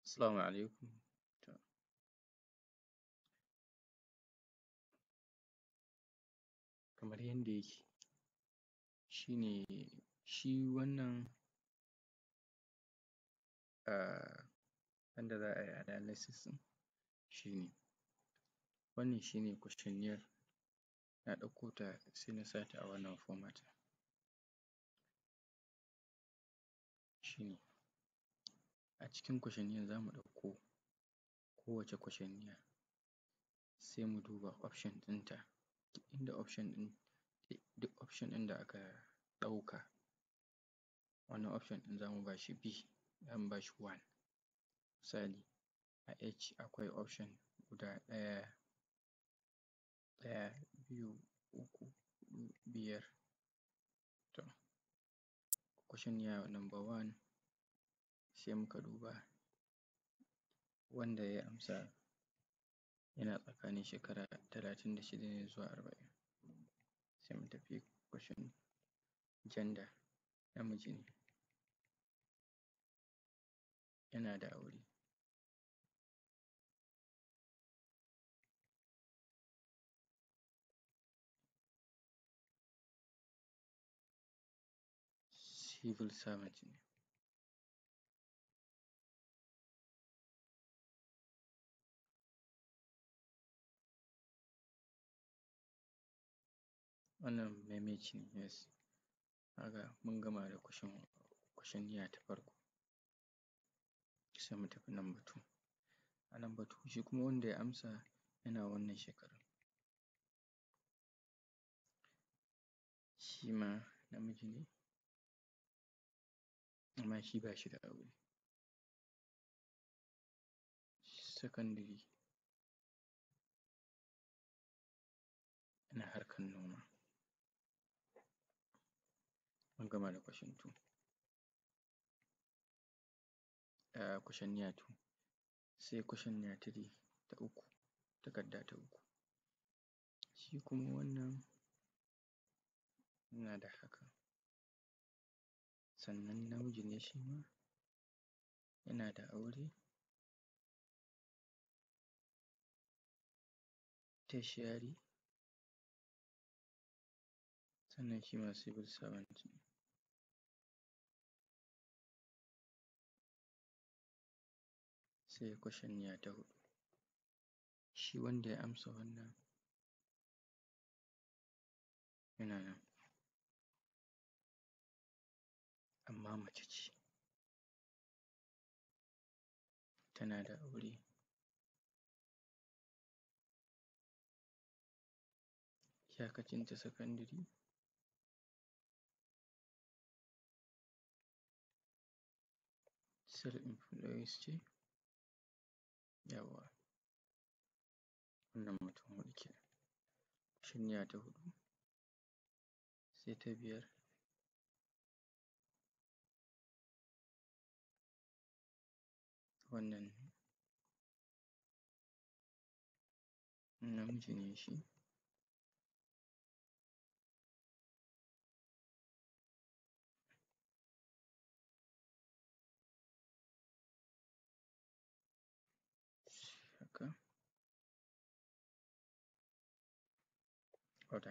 Assalamu alaikum kamar yanda yake shi ne shi wannan um yanda za ai analysis ɗin shi ne wannan shi ne questionnaire na ɗauko ta sai na sa ta a wannan format shi ne a cikin questionnaire za mu ɗauko kowace questionnaire sai mu duba option ɗinta duk inda option ɗin duk option ɗin da aka ɗauka wannan option ɗin za mu ba shi B za mu ba shi one misali a H akwai option guda ɗaya ɗaya biyu uku huɗu biyar to questionnaire number one sai muka duba wanda ya amsa yana tsakanin shekara talatin da shida ne zuwa arba'in sai mu tafi question gender namiji ne yana da aure civil servant ne wannan maimaici ne yes ka ga mun gama da question questionnaire ta farko sai mu tafi number two a number two shi kuma wanda ya amsa yana wannan shekarun shi ma namiji ne amma shi ba shi da aure secondary yana harkan noma mun gama da question two um questionnaire two sai questionnaire three ta uku takarda ta uku shi kuma wannan yana da haka sannan namiji ne shi ma yana da aure tertiary sannan shi ma civil servant ne sai questionnaire ta huɗu shi wanda ya amsa wannan yana nan amma mace ce tana da aure iyakacinta secondary self employed ce yawwa wannan mutum huɗu kenan questionnaire ta huɗu sai ta biyar wannan namiji ne shi haka other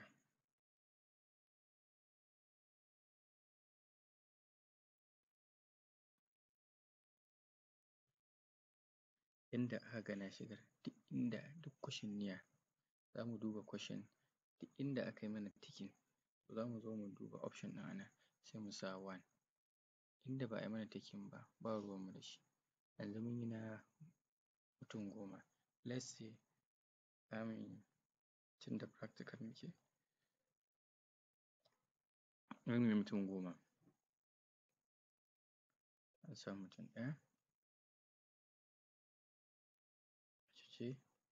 inda aka ga na shigar duk inda duk questionnaire za mu duba question duk inda aka yi mana ticking za mu zo mu duba option ɗin a nan sai mu sa one inda ba a yi mana ticking ba ba ruwanmu da shi yanzu mun yi na mutum goma let's say za mu yi tunda practical muke za mu yi mutum goma an sa mutum ɗaya mace ce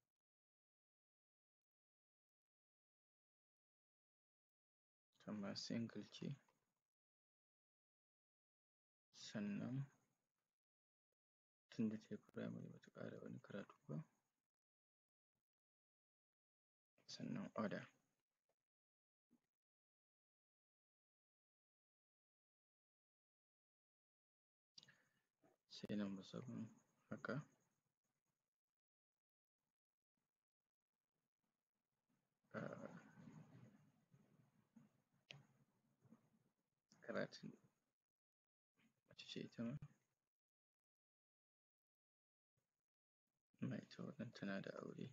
ita ma single ce sannan tunda ta yi primary ba ta ƙara wani karatu ba sannan other sai number seven haka karatun mace ce ita ma amma ita wannan tana da aure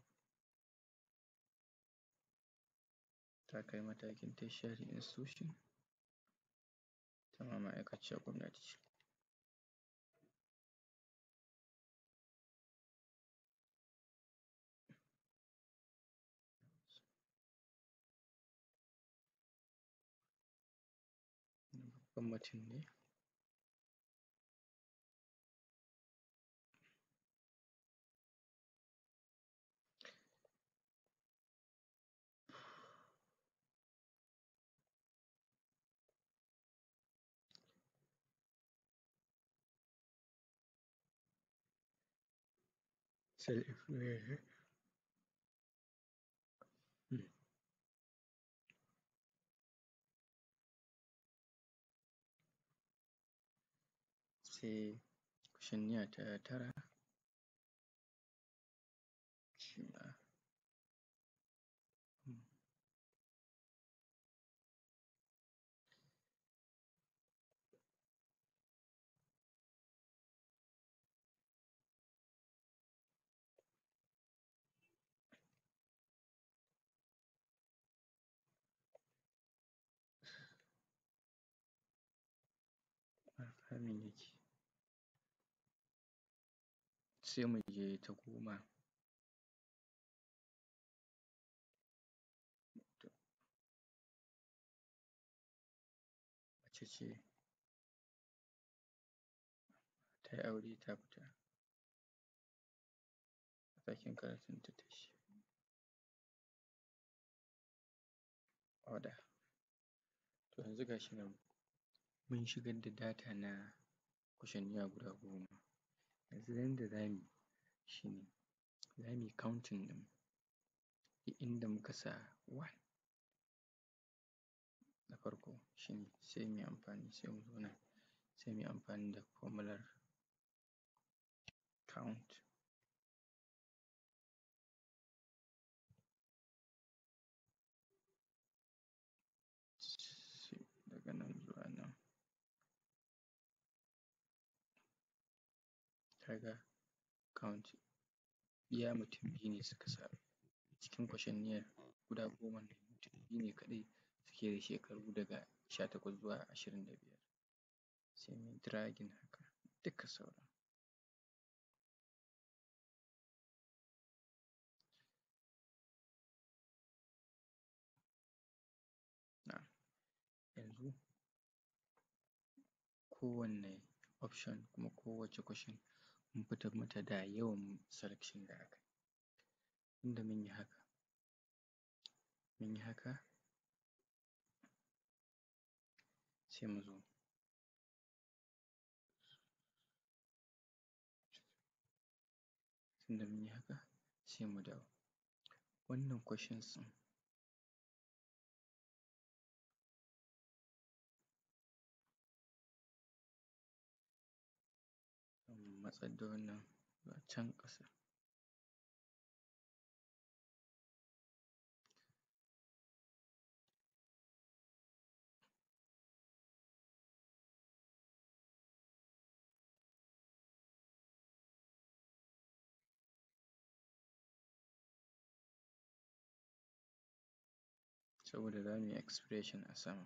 ta kai matakin tertiary institution ita ma ma'aikaciyar gwamnati ce babban mutum ne self employed ne sai questionnaire ta tara shi ma haka abin yake sai mu je ta goma mace ce ta yi aure ta fita matakin karatunta ta yi order to yanzu ga shi nan mun shigar da data na questionnaire guda goma yanzu yanda za mu yi shi ne za mu yi counting ɗin duk inda muka sa one na farko shi ne sai mu yi amfani sai mu zo nan sai mu yi amfani da formular count daga nan zuwa nan ka ga count iya mutum biyu ne suka sa cikin questionnaire guda goman nan mutum biyu ne kaɗai suke da shekaru daga sha takwas zuwa ashirin da biyar sai mu yi dragging haka duka sauran na'am yanzu kowanne option kuma kowacce question mun fitar mata da yawan selection da aka yi tunda mun yi haka mun yi haka sai mu zo tunda mun yi haka sai mu dawo wannan questions ɗin mu matsar da wannan zuwa can ƙasa saboda za mu yi expression a sama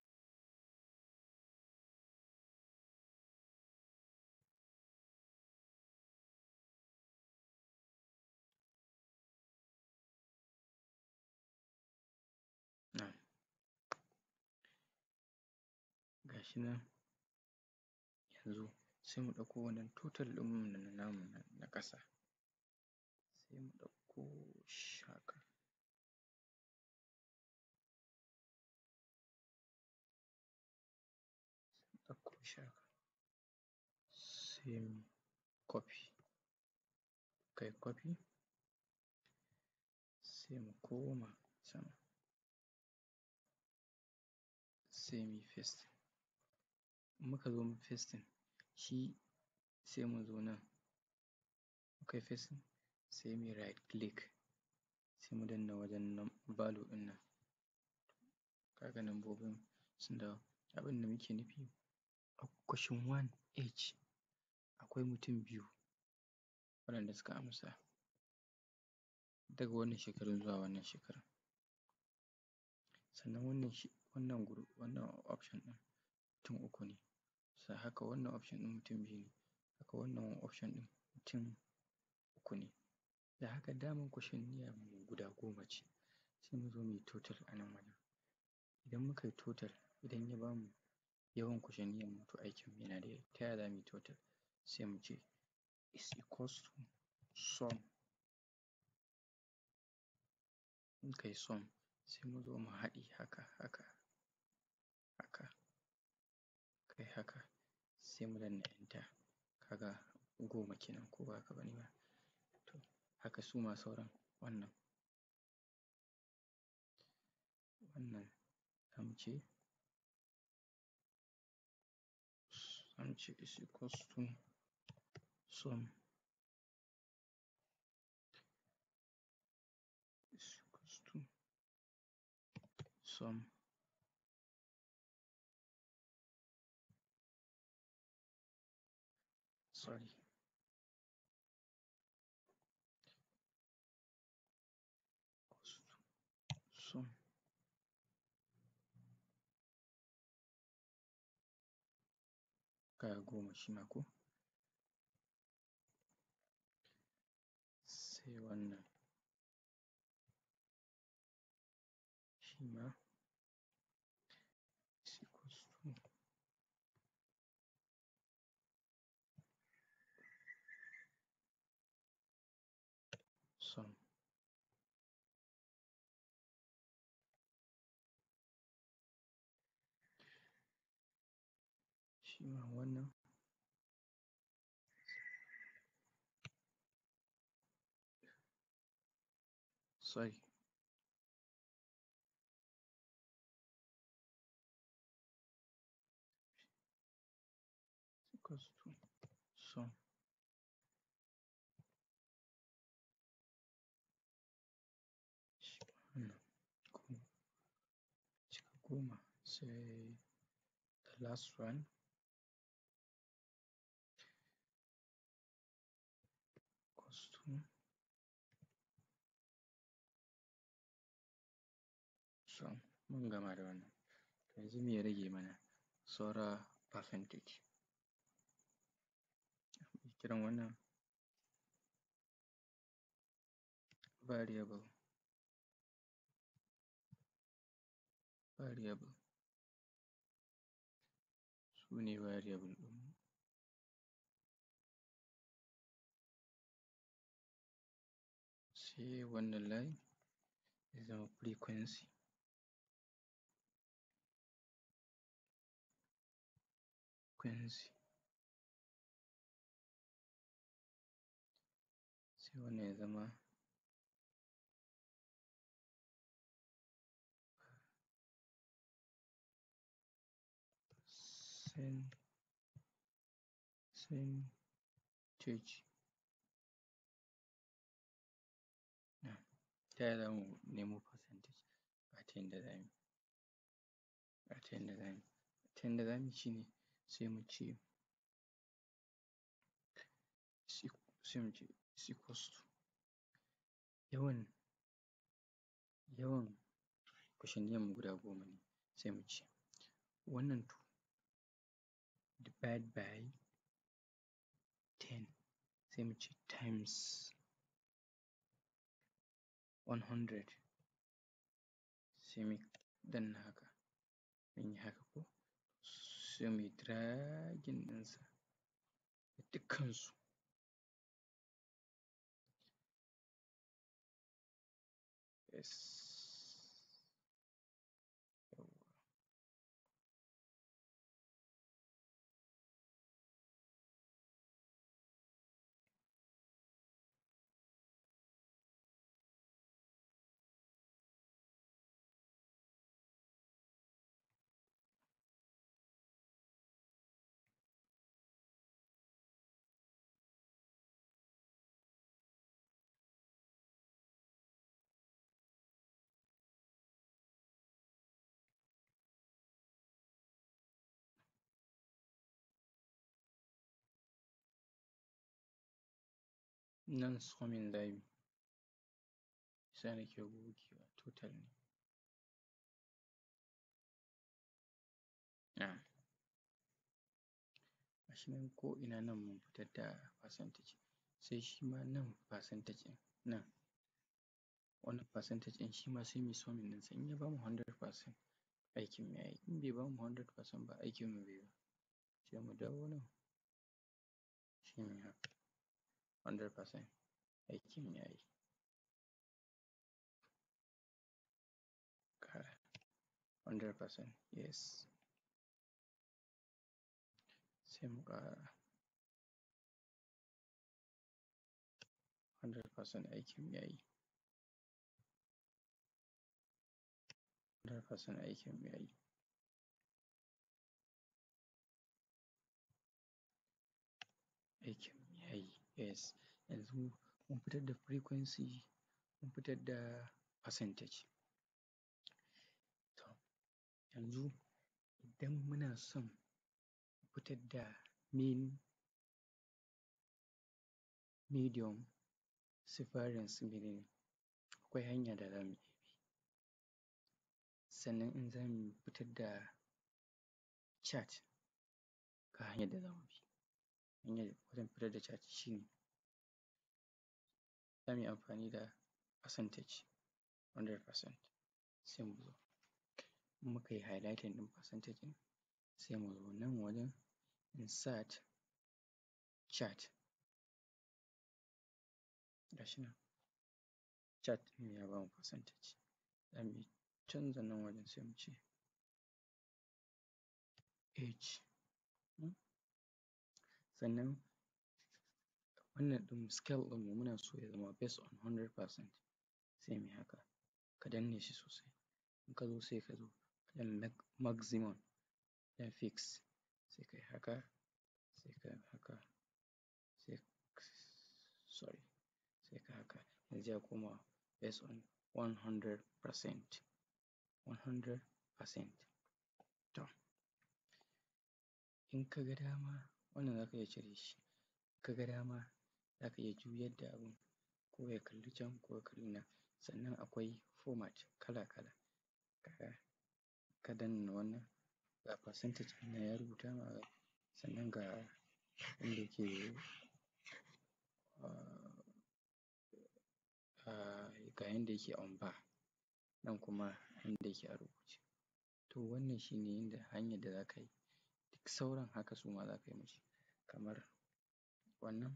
na'am ga shi nan yanzu sai mu ɗauko wannan total ɗinmu na namu na ƙasa sai mu ɗauko shi haka ɗauko shi haka sai mu copy kai copy sai mu koma sama sai mu yi pasting in muka zo pasting shi sai mu zo nan mukai pasting sai muyi right click sai mu danna wajen value ɗin nan ka ga lambobin sun dawo. Abin da muke nufi a question 1H akwai mutum biyu waɗanda suka amsa daga wannan shekarun zuwa wannan shekarun. Sannan wannan shi wannan group wannan option ɗin mutum uku ne, haka wannan option ɗin mutum biyu ne, haka wannan option ɗin mutum uku ne. Da haka daman questionnaire mu guda goma ce sai mu zo mu yi total a nan wajen. Idan muka yi total idan ya ba mu yawan questionnaire mu to aikinmu yana da yawa. Ta ya za mu yi total? Sai mu ce is equals to sum in muka yi sum sai mu zo mu haɗe haka haka haka mukai haka sai mu danna enter ka ga goma kenan ko ba haka ba ne ba? To haka su ma sauran wannan wannan za mu ce za mu ce is equals to sum is equals to sum sorry equals to sum ga goma shi ma ko? Sai wannan shi ma is equals to sum shi ma wannan sorry is equals to sum shi ma wannan goma cika goma sai the last one equals to sum mun gama da wannan. Yanzu me ya rage mana? Saura percentage. Kiran wannan variable variable su ne variable ɗinmu. Sai wannan layin ya zama frequency frequency sai wannan ya zama percentage ta yaya za mu nemo percentage? Ga ta yanda za mu yi ga ta yanda za mu yi ta yanda za mu yi shi ne sai mu ce sai mu ce is equals to yawan yawan questionnaire mu guda goma ne sai mu ce wannan two divide by ten sai mu ce times one hundred sai mu danna haka mun yi haka ko sai mu yi dragging ɗinsa dukkansu yes nan summing za mu yi shi yasa nake gogewa total ne um ga shi nan ko'ina nan mun fitar da percentage sai shi ma nan percentage ɗin nan wannan percentage ɗin shi ma sai mu yi summing ɗinsa in ya bamu hundred percent aikinmu ya yi in bai bamu hundred percent ba aikinmu bai yi ba sai mu dawo nan sai mu yi haka hundred percent aikinmu ya yi hundred percent yes sai mu ƙara hundred percent aikinmu ya yi hundred percent aikinmu ya yi aikinmu ya yi yes yanzu mun fitar da frequency mun fitar da percentage to yanzu idan muna son mu fitar da mean medium variance akwai hanya da za mu bi sannan in za mu fitar da chart ga hanyar da za mu bi hanyar wajen fitar da chart shi ne za mu yi amfani da percentage hundred percent sai mu zo in muka yi highlighting ɗin percentage ɗin sai mu zo nan wajen insert chart ga shi nan chart ɗin ya bamu percentage za mu canza nan wajen sai mu ce H sannan wannan ɗin scale ɗinmu muna so ya zama based on hundred percent sai mu yi haka ka danne shi sosai in ka zo sai ka zo wajen maximum wajen fix sai kai haka sai kai haka sai sorry sai kai haka yanzu ya koma based on one hundred percent one hundred percent to in ka ga dama wannan za ka iya cire shi in ka ga dama za ka iya juyar da abun ko ya kalli can ko ya kalli nan sannan akwai format kala-kala ga ka danna wannan ga percentage ɗin nan ya rubuta ma sannan ga inda yake um ga yanda yake on bar nan kuma inda yake a rubuce to wannan shi ne yanda hanyar da za ka yi duk sauran haka su ma za ka yi musu kamar wannan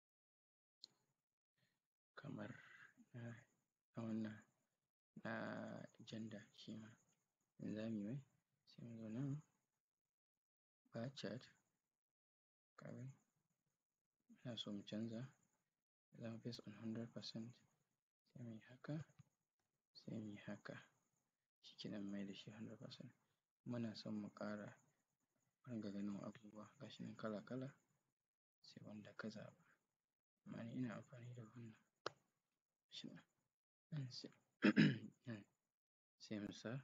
kamar na wannan na gender shi ma in za mu yi mai sai mu zo nan bar chart ka gani muna so mu canza ya zama based on hundred percent sai mu yi haka sai mu yi haka shi kenan mun maida shi hundred percent muna son mu ƙara mu ringa ganin abubuwa ga shi nan kala-kala sai wanda ka zaɓa amma ni ina amfani da wannan ga shi nan nan sai nan sai mu sa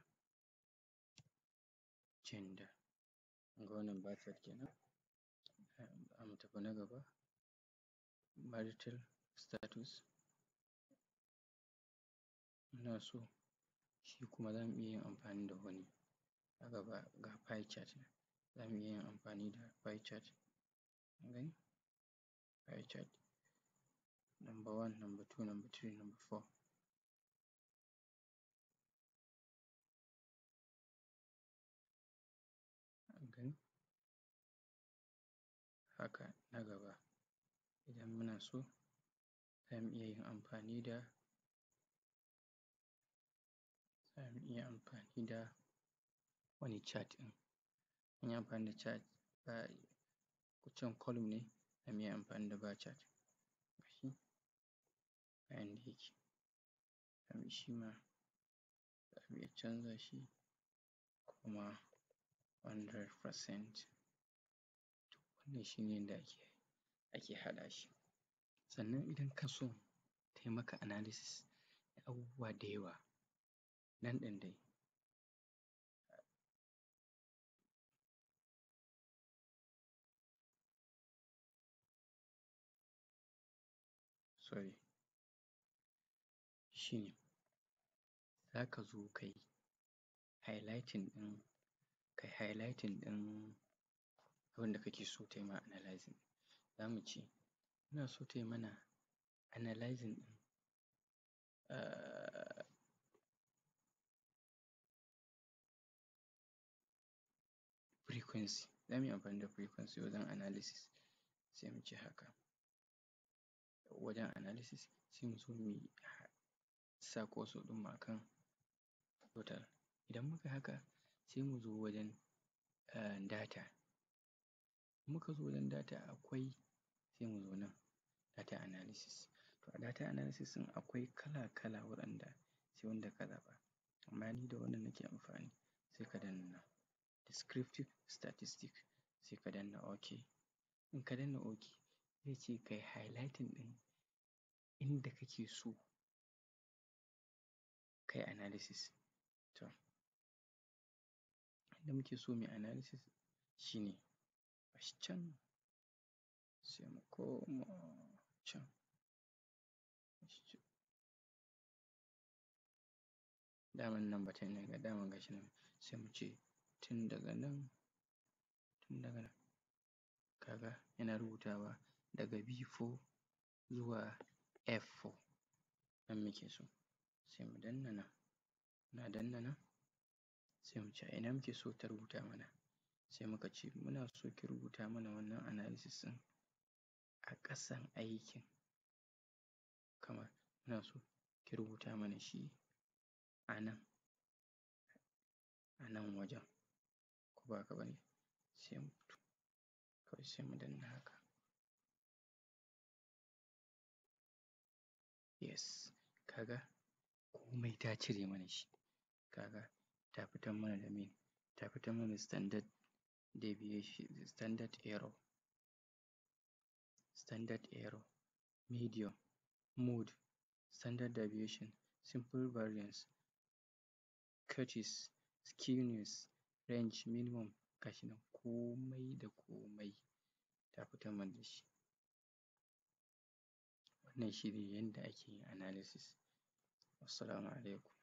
gender kun ga wannan bar chart kenan za mu tafi na gaba marital status muna so shi kuma za mu iya yin amfani da wani a gaba ga pie chart nan za mu iya yin amfani da pie chart kun gani pie chart number one, number two, number three, number four kun gani haka na gaba idan muna so za mu iya yin amfani da za mu iya amfani da wani chart ɗin mun yi amfani da chart ba can column ne za mu iya amfani da bar chart ga shi ga yanda yake ga shi ma za mu iya canza shi kuma hundred percent to wannan shi ne yanda ake ake haɗa shi sannan idan kana so ta yi maka analysis na abubuwa da yawa nan ɗin dai sorry shi ne za ka zo kai highlighting ɗin kai highlighting ɗin abin da kake so ta yi ma analyzing za mu ce muna so ta yi mana analyzing ɗin frequency za mu yi amfani da frequency wajen analysis sai mu ce haka wajen analysis sai mu zo mu sa cursor ɗinmu a kan total idan muka yi haka sai mu zo wajen data in muka zo wajen data akwai sai mu zo nan data analysis to a data analysis ɗin akwai kala-kala waɗanda sai wanda ka zaɓa amma ni da wannan nake amfani sai ka danna nan descriptive statistics sai ka danna ok in ka danna ok zai ce kai highlighting ɗin inda kake so kai analysis to inda muke so mu yi analysis shi ne ga shi can sai mu koma can daman nan button ne daman ga shi nan sai mu ce tun daga nan tun daga nan ka ga yana rubutawa daga B4 zuwa F4 nan muke so sai mu danna nan muna danna nan sai mu ce a ina muke so ta rubuta mana sai muka ce muna so ki rubuta mana wannan analysis ɗin a ƙasan aikin kamar muna so ki rubuta mana shi a nan a nan wajen ko ba haka ba ne sai mu fito kawai sai mu danna haka yes ka ga komai ta cire mana shi ka ga ta fitar mana da me ta fitar mana da standard deviation standard error standard error medium mode standard deviation simple variance skewness range minimum ga shi nan komai da komai ta fitar mana da shi wannan shi ne yanda ake yin analysis wassalamu alaikum